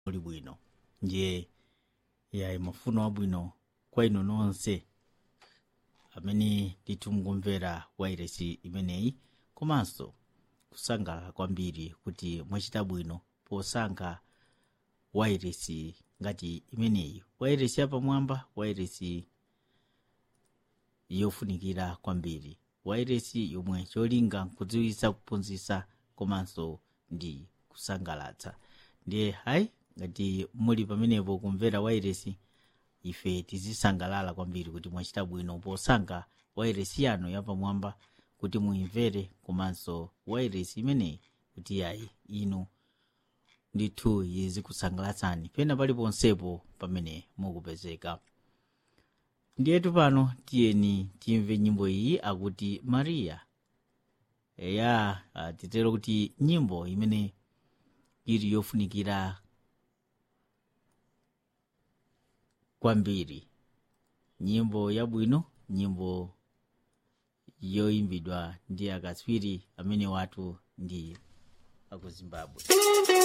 uli bwino ndiye yayi mafuno abwino kwa inu nonse amene ndithu mukumvera wairesi imeneyi komanso kusangalala kwambiri kuti mwachita bwino posankha wairesi ngati imeneyi wairesi yapamwamba wairesi yofunikira kwambiri wairesi yomwe cholinga nkudziwitsa kuphunzitsa komanso ndi kusangalatsa ndiye hayi ngati muli pamenepo kumvera wairesi ife tizisangalala kwambiri kuti mwachita bwino posankha wairesi yanu yapamwamba kuti muimvere komanso wairesi imeneyi kuti yayi inu ndithu yizikusangalatsa pena paliponsepo pamene mukupezeka ndiyetu pano tiyeni timve nyimbo iyi akuti mariya eya ah, titero kuti nyimbo imene ili yofunikira kwambiri nyimbo yabwino nyimbo yoyimbidwa ndi akatswiri amene watu ndi aku zimbabwe